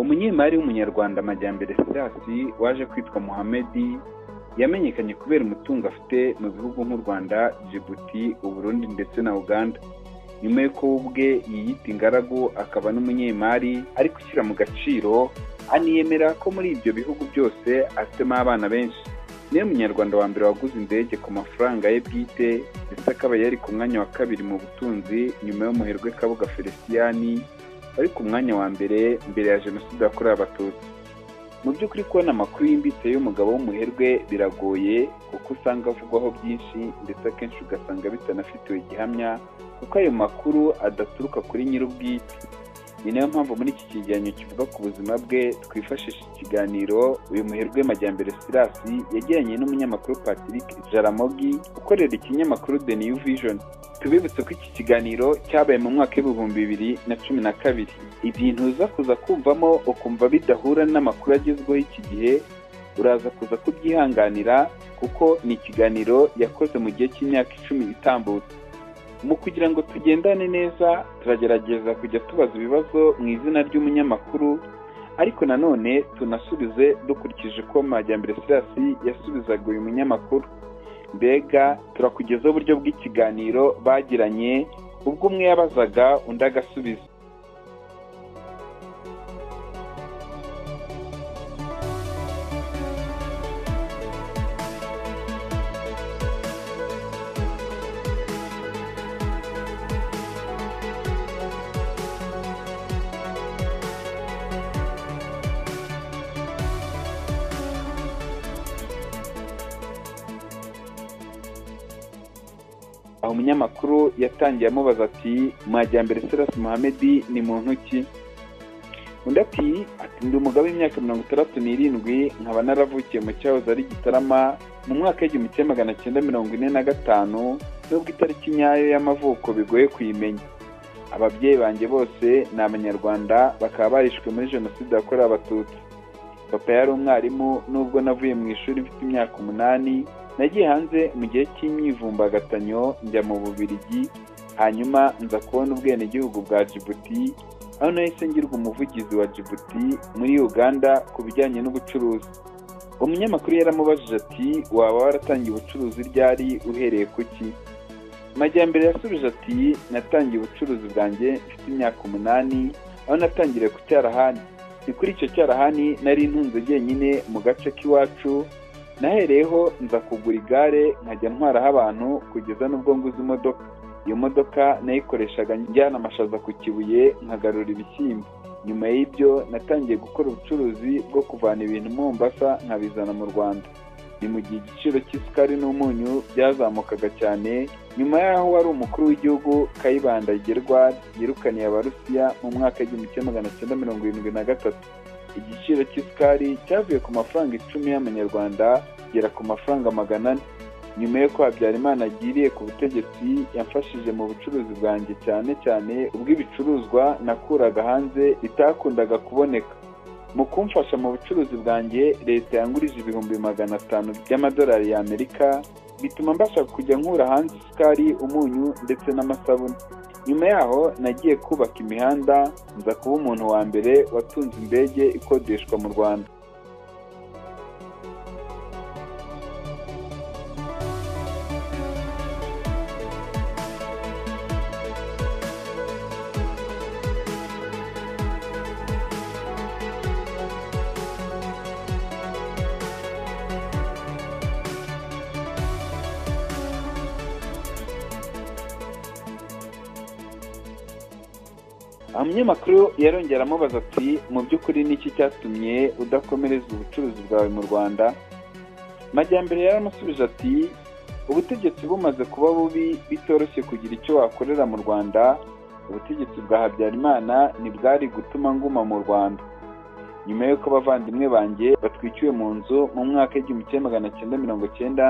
umunyemari w'umunyarwanda Amajyambere Silas waje kwitwa Mohamed yamenyekanye kubera umutungo afite mu bihugu nk'u Rwanda Djibouti Uburundi ndetse na Uganda nyuma y'uko we ubwe yiyita ingaragu akaba n'umunyemari ari gushyira mu gaciro aniyemera ko muri ibyo bihugu byose afitemo abana benshi niwe munyarwanda wa mbere waguze indege ku mafaranga ye bwite ndetse akaba yari ku mwanya wa kabiri mu butunzi nyuma y'umuherwe kabuga feliciyani wari ku mwanya wa mbere mbere ya jenoside yakorewe abatutsi mu by'ukuri kubona amakuru yimbitse y'umugabo w'umuherwe biragoye kuko usanga avugwaho byinshi ndetse akenshi ugasanga bitanafitiwe igihamya kuko ayo makuru adaturuka kuri nyir'ubwite ni nayo mpamvu muri iki kigereranyo kivuga ku buzima bwe twifashisha ikiganiro uyu muherwe majyambere sirasi yagiranye n'umunyamakuru patrick jaramogi ukorera ikinyamakuru the new vision tubibutse ko iki kiganiro cyabaye mu mwaka w'ibihumbi bibiri na cumi na kabiri ibintu uza kuza kumvamo ukumva bidahura n'amakuru agezweho iki gihe uraza kuza kubyihanganira kuko ni ikiganiro yakoze mu gihe cy'imyaka icumi itambutse mu kugira ngo tugendane neza turagerageza kujya tubaza ibibazo mu izina ry'umunyamakuru ariko nanone tunasubize dukurikije uko majyambere sirasi yasubizaga uyu munyamakuru mbega turakugezaho uburyo bw'ikiganiro bagiranye ubwo umwe yabazaga undi agasubiza aho umunyamakuru yatangiye amubaza ati mwajyambere Silas Mohamed ni muntu ki undi ati ati ndi umugabo w'imyaka mirongo itandatu n'irindwi nkaba naravukiye mu cyahoze ari gitarama mu mwaka w'igihumbi kimwe magana cyenda mirongo ine na gatanu nubwo itariki nyayo y'amavuko bigoye kuyimenya ababyeyi banjye bose ni abanyarwanda bakaba barishwe muri jenoside yakorewe abatutsi papa yari umwarimu nubwo navuye mu ishuri mfite imyaka umunani nagiye hanze mu gihe cy'imyivumbagatanyo njya mu bubirigi hanyuma nza kubona ubwenegihugu bwa jibuti aho nahise ngirwa umuvugizi wa jibuti muri uganda ku bijyanye n'ubucuruzi umunyamakuru yaramubajije ati waba waratangiye ubucuruzi ryari uhereye ku ki majyambere yasubije ati natangiye ubucuruzi bwanjye mfite imyaka umunani aho natangiriye ku cyarahani ni kuri icyo cyarahani nari ntunze jyenyine mu gace k'iwacu nahereyeho nza kugura igare nkajya ntwaraho abantu kugeza n'ubwo nguze imodoka iyo modoka nayikoreshaga njyana amashaza ku kibuye nkagarura ibishyimbo nyuma y'ibyo natangiye gukora ubucuruzi bwo kuvana ibintu mu mbasa nkabizana mu rwanda ni mu gihe igiciro cy'isukari n'umunyu byazamukaga cyane nyuma y'aho wari umukuru w'igihugu kayibanda gerwa yirukaniye abarusiya mu mwaka w'igihumbi kimwe magana cyenda mirongo irindwi na gatatu igiciro cy'isukari cyavuye ku mafaranga icumi y'amanyarwanda kugera ku mafaranga magana ane nyuma y'uko habyarimana agiriye ku butegetsi yamfashije mu bucuruzi bwanjye cyane cyane ubw'ibicuruzwa nakuraga hanze bitakundaga kuboneka mu kumfasha mu bucuruzi bwanjye leta yangurije ibihumbi magana atanu by'amadolari y'amerika bituma mbasha kujya nkura hanze isukari umunyu ndetse n'amasabune nyuma yaho nagiye kubaka imihanda nza kuba umuntu wa mbere watunze indege ikodeshwa mu rwanda aha umunyamakuru yarongera amubaza ati mu by'ukuri niki cyatumye udakomereza ubucuruzi bwawe mu rwanda majyambere yaramusubije ati ubutegetsi bumaze kuba bubi bitoroshye kugira icyo wakorera mu rwanda ubutegetsi bwa habyarimana ntibwari gutuma nguma mu rwanda nyuma y'uko abavandimwe banjye batwikiwe mu nzu mu mwaka w'igihumbi kimwe magana cyenda mirongo cyenda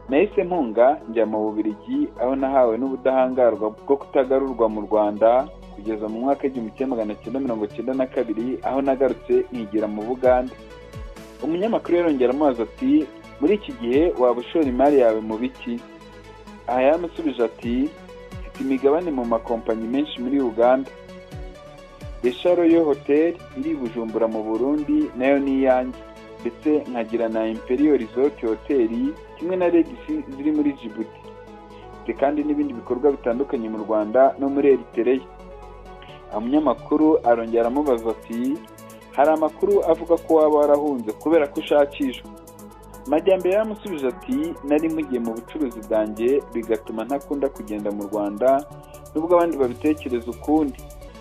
nahise mpunga njya mu bubirigi aho nahawe n'ubudahangarwa bwo kutagarurwa mu rwanda kugeza mu mwaka w'igihumbi kimwe magana cyenda mirongo cyenda na kabiri aho nagarutse nkigira mu bugande umunyamakuru yarongera amazi ati muri iki gihe waba ushora imari yawe mu biki aha yaramusubije ati mfite imigabane mu makompanyi menshi muri uganda yo hoteli iri bujumbura mu burundi nayo ni iyanjye ndetse nkagira na imperiyo resort hoteli kimwe na regisi ziri muri jibuti ndetse kandi n'ibindi bikorwa bitandukanye mu rwanda no muri eritereya umunyamakuru arongera aramubaza ati hari amakuru avuga ko waba warahunze kubera ko ushakishwa majyambere yaramusubije ati nari mugiye mu bucuruzi bwanjye bigatuma ntakunda kugenda mu rwanda nubwo abandi babitekereza ukundi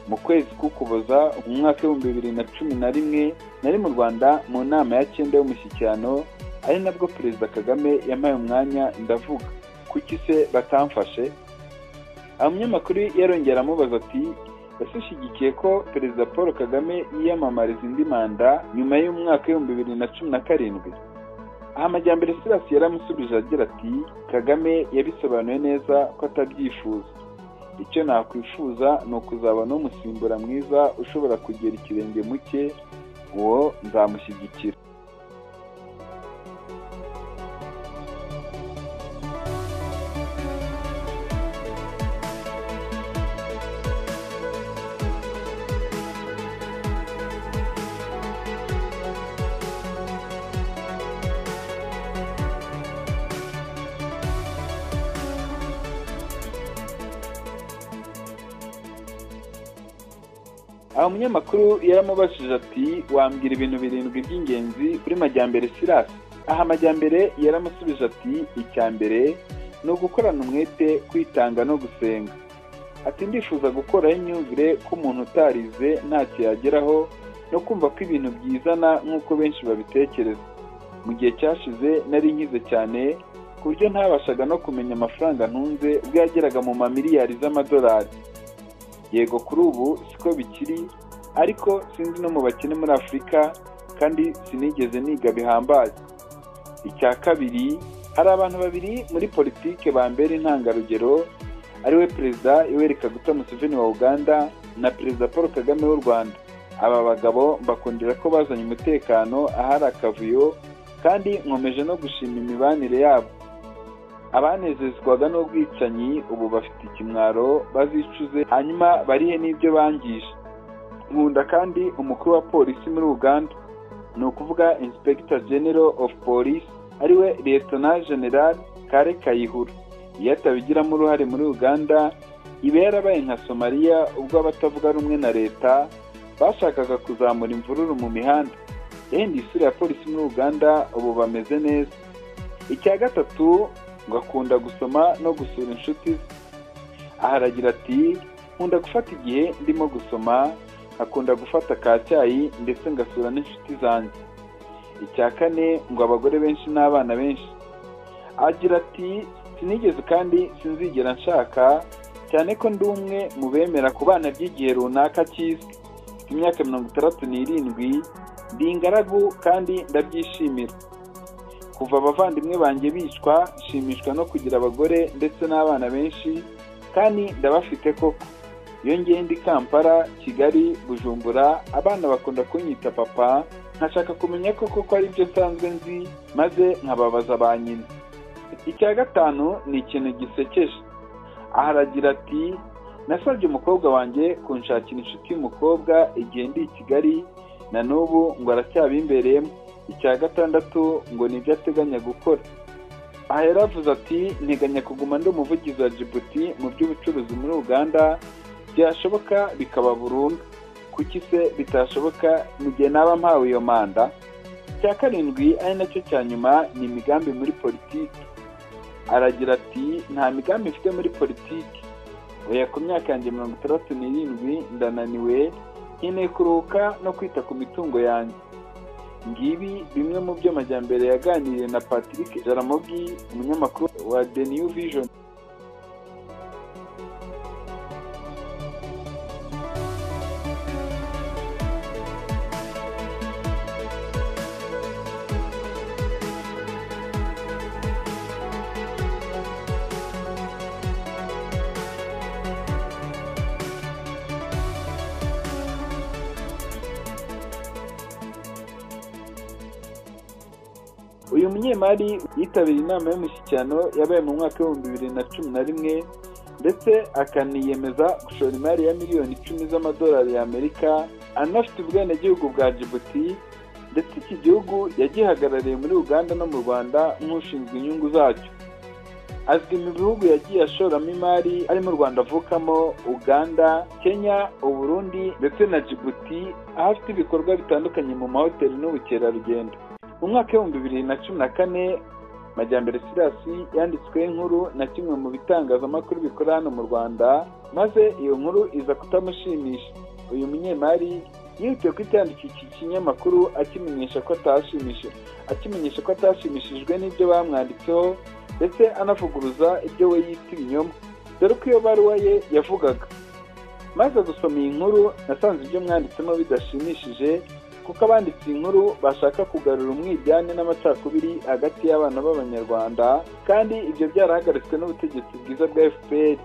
mu kwezi k'ukuboza mu mwaka w'ibihumbi bibiri na cumi na rimwe nari mu rwanda mu nama ya cyenda y'umushyikirano ari nabwo perezida kagame yampaye umwanya ndavuga kuki se batamfashe umunyamakuru yarongera aramubaza ati yasushyigikiye ko perezida paul kagame yiyamamariza indi manda nyuma y'umwaka w'ibihumbi bibiri na cumi na karindwi aha amajyambere sirasi yaramusubije agira ati kagame yabisobanuye neza ko atabyifuza icyo nakwifuza ni ukuzabona umusimbura mwiza ushobora kugera ikirenge mu cye uwo nzamushyigikira aha umunyamakuru yaramubajije ati wambwira ibintu birindwi by'ingenzi kuri majyambere sirasi aha amajyambere yaramusubije ati icya mbere ni ugukorana umwete kwitanga no gusenga ati ndifuza gukoraho imyumvire ko umuntu utarize ntacyo yageraho no kumva ko ibintu byizana nk'uko benshi babitekereza mu gihe cyashize nari nkize cyane ku buryo ntabashaga no kumenya amafaranga ntunze ubwo yageraga mu mamiliyari z'amadolari yego kuri ubu siko bikiri ariko sinzi no mu bakene muri afurika kandi sinigeze niga bihambaye icya kabiri hari abantu babiri muri politike bambera intangarugero ariwe perezida yoweri kaguta museveni wa uganda na perezida paul kagame w'u rwanda aba bagabo mbakundira ko bazanye umutekano ahari akavuyo kandi nkomeje no gushima imibanire yabo abanezezwaga n'ubwicanyi ubu bafite ikimwaro bazicuze hanyuma barihe n'ibyo bangije nkunda kandi umukuru wa polisi muri uganda ni ukuvuga insipegita genero ofu polisi ariwe liyetona generali kare kayihura iyo atabigiramo uruhare muri uganda iba yarabaye nka somaliya ubwo abatavuga rumwe na leta bashakaga kuzamura imvururu mu mihanda yenda isura ya polisi muri uganda ubu bameze neza icya gatatu ngo akunda gusoma no gusura inshuti ze aha aragira ati nkunda gufata igihe ndimo gusoma akunda gufata ka cyayi ndetse ngasura n'inshuti zanjye icya kane ngo abagore benshi n'abana benshi agira ati sinigeze kandi sinzigera nshaka cyane ko ndi umwe mu bemera ku bana by'igihe runaka kizwi ku myaka mirongo itandatu n'irindwi ndi ingaragu kandi ndabyishimira kuva abavandimwe banjye bicwa nshimishwa no kugira abagore ndetse n'abana benshi kandi ndabafite koko iyo ngenda i kampala kigali bujumbura abana bakunda kunyita papa nkashaka kumenya ko koko ari byo nsanzwe nzi maze nkababaza ba nyina icya gatanu ni ikintu gisekeje aha aragira ati nasabye umukobwa wanjye kunshakira inshuti y'umukobwa igihe ndi i kigali na n'ubu ngo aracyabimbereyemo icya gatandatu ngo ni ibyo ateganya gukora aha yaravuze ati nteganya kuguma ndi umuvugizi wa jibuti mu by'ubucuruzi muri uganda byashoboka bikaba burundu kuki se bitashoboka mu gihe naba mpawe iyo manda icya karindwi ari nacyo cya nyuma ni imigambi muri politiki aragira ati nta migambi mfite muri politiki oya ku myaka yanjye mirongo itandatu n'irindwi ndananiwe nkeneye kuruhuka no kwita ku mitungo yanjye ngibi bimwe mu byo amajyambere yaganiriye na patrick jaramogi umunyamakuru wa the new vision uyu munyemari yitabiriye inama y'umushyikirano yabaye mu mwaka w'ibihumbi bibiri na cumi na rimwe ndetse akaniyemeza gushora imari ya miliyoni icumi z'amadolari y'amerika anafite ubwenegihugu bwa jibuti ndetse iki gihugu yagihagarariye muri uganda no mu rwanda nk'ushinzwe inyungu zacyo azwi mu bihugu yagiye ashoramo imari ari mu rwanda avukamo uganda kenya uburundi ndetse na jibuti aho afite ibikorwa bitandukanye mu mahoteli n'ubukerarugendo mu mwaka w'ibihumbi bibiri na cumi na kane majyambere sirasi yanditswe nkuru na kimwe mu bitangazamakuru bikora hano mu rwanda maze iyo nkuru iza kutamushimisha uyu munyemari yihutiye kwitandikira iki kinyamakuru akimenyesha ko atashimishije akimenyesha ko atashimishijwe n'ibyo bamwanditseho ndetse anavuguruza ibyo we yita ibinyoma dore ko iyo baruwa ye yavugaga maze gusoma iyi nkuru nasanze ibyo mwanditsemo bidashimishije kuko abanditse iyi nkuru bashaka kugarura umwiryane n'amacakubiri hagati y'abana b'abanyarwanda kandi ibyo byarahagaritswe n'ubutegetsi bwiza bwa fpr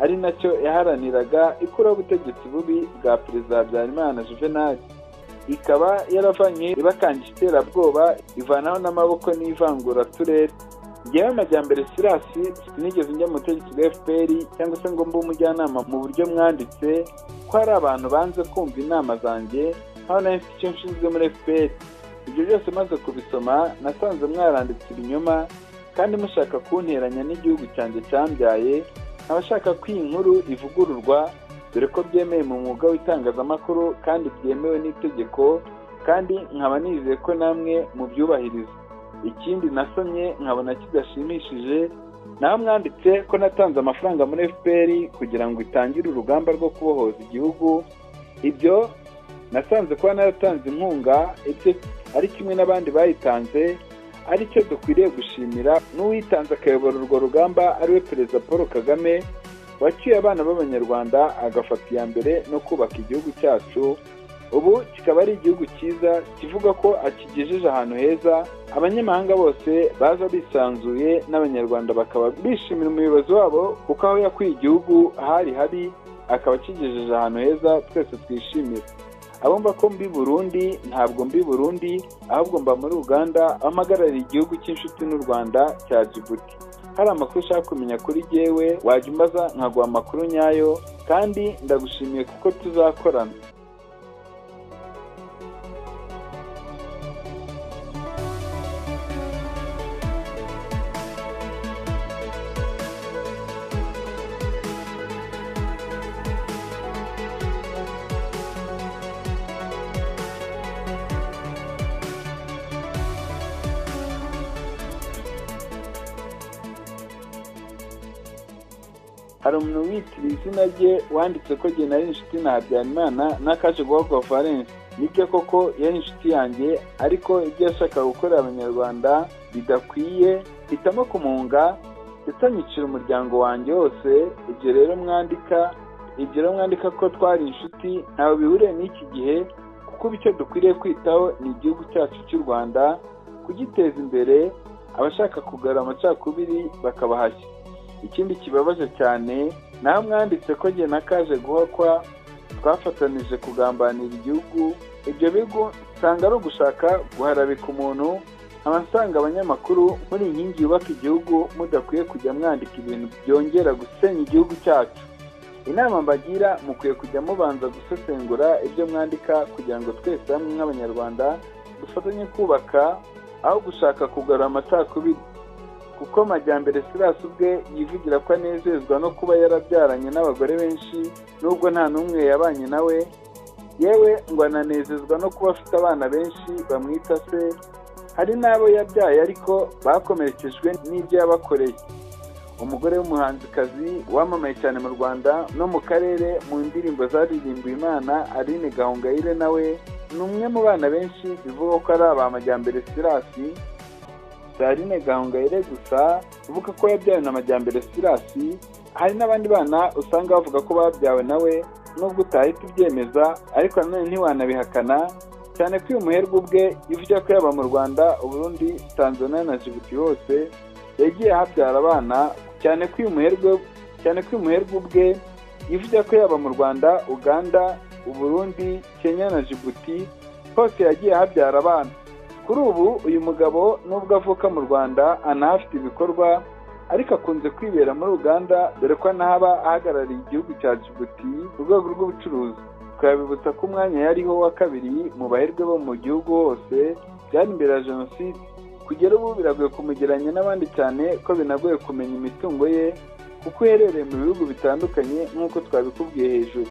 ari nacyo yaharaniraga ikuraho ubutegetsi bubi bwa perezida habyarimana juvenali ikaba yaravanye ibakanje iterabwoba ivanaho n'amaboko n'ivanguraturere ngewe amajyambere sirasi sinigeze njya mu butegetsi bwa fpr cyangwa se ngo mbe umujyanama mu buryo mwanditse ko hari abantu banze kumva inama zanjye hano na icyo nshinzwe muri fpr ibyo byose maze kubisoma nasanze mwaranditse ibinyoma kandi mushaka kunteranya n'igihugu cyanjye cyambyaye abashaka ko iyi nkuru ivugururwa dore ko byemewe mu mwuga w'itangazamakuru kandi byemewe n'itegeko kandi nkaba nizeye ko namwe mubyubahiriza ikindi nasomye nkabona kidashimishije naho mwanditse ko natanze amafaranga muri fpr kugira ngo itangire urugamba rwo kubohoza igihugu ibyo nasanze kuba naratanze inkunga ibyo ari kimwe n'abandi bayitanze ari cyo dukwiriye gushimira n'uwitanze akayobora urwo rugamba ariwe perezida paul kagame waciye abana b'abanyarwanda agafata iya mbere no kubaka igihugu cyacu ubu kikaba ari igihugu cyiza kivuga ko akigejeje ahantu heza abanyamahanga bose baza bisanzuye n'abanyarwanda bakaba bishimira umuyobozi wabo kuko aho yakwiye igihugu hari habi akaba akigejeje ahantu heza twese twishimira abumva ko mbi burundi ntabwo mbi burundi ahubwo mba muri uganda ampagarariye igihugu cy'inshuti n'u rwanda cya jibuti hari amakuru ushaka kumenya kuri jyewe wajya umbaza nkaguha amakuru nyayo kandi ndagushimiye kuko tuzakorana hari umuntu witiriye izina rye wanditse ko jye nari inshuti na habyarimana n'akaje guhagwa valence nibyo koko yari inshuti yanjye ariko ibyo yashakaga gukorera abanyarwanda bidakwiye hitamo kumuhunga ndetse anyicira umuryango wanjye wose ibyo rero mwandika ibyo rero mwandika ko twari inshuti ntawe bihuriye n'iki gihe kuko icyo dukwiriye kwitaho ni igihugu cyacu cy'u rwanda kugiteza imbere abashaka kugarura amacakubiri bakabahashya ikindi kibabaje cyane naho mwanditse ko njye na kaje guhakwa twafatanije kugambanira igihugu ibyo bigo usanga ari ugushaka guharabika umuntu abasanga abanyamakuru muri inkingi yubaka igihugu mudakwiye kujya mwandika ibintu byongera gusenya igihugu cyacu inama mbagira mukwiye kujya mubanza gusesengura ibyo mwandika kugira ngo twese hamwe nk'abanyarwanda dufatanye kubaka aho gushaka kugarura amacakubiri kuko majyambere sirasi ubwe yivugira ko anezezwa no kuba yarabyaranye n'abagore benshi nubwo nta n'umwe yabanye nawe yewe ngo ananezezwa no kuba afite abana benshi bamwita se hari n'abo yabyaye ariko bakomerekejwe n'ibyo yabakoreye umugore w'umuhanzikazi wamamaye cyane mu rwanda no mu karere mu ndirimbo zaririmbiwe imana aline gahongayire nawe ni umwe mu bana benshi bivugwa ko ari aba majyambere sirasi Sarine Gahongayire gusa uvuga ko yabyawe na Majyambere Sirasi hari n'abandi bana usanga bavuga ko babyawe nawe nubwo utahita ubyemeza ariko nanone ntiwanabihakana cyane ko uyu muherwe ubwe ivuga ko yaba mu Rwanda Burundi Tanzania na Djibouti hose yagiye ahabyara abana cyane ko uyu muherwe cyane ko uyu muherwe ubwe ivuga ko yaba mu Rwanda Uganda Uburundi Kenya na Djibouti hose yagiye ahabyara abana kuri ubu uyu mugabo nubwo avuka mu rwanda anahafite ibikorwa ariko akunze kwibera muri uganda dore ko anahaba ahagarariye igihugu cya jibuti ku rwego rw'ubucuruzi twabibutsa ko umwanya yariho wa kabiri mu baherwe bo mu gihugu hose byari imbere ya jenoside kugera ubu biragoye kumugeranya n'abandi cyane ko binagoye kumenya imitungo ye kuko uherereye mu bihugu bitandukanye nk'uko twabikubwiye hejuru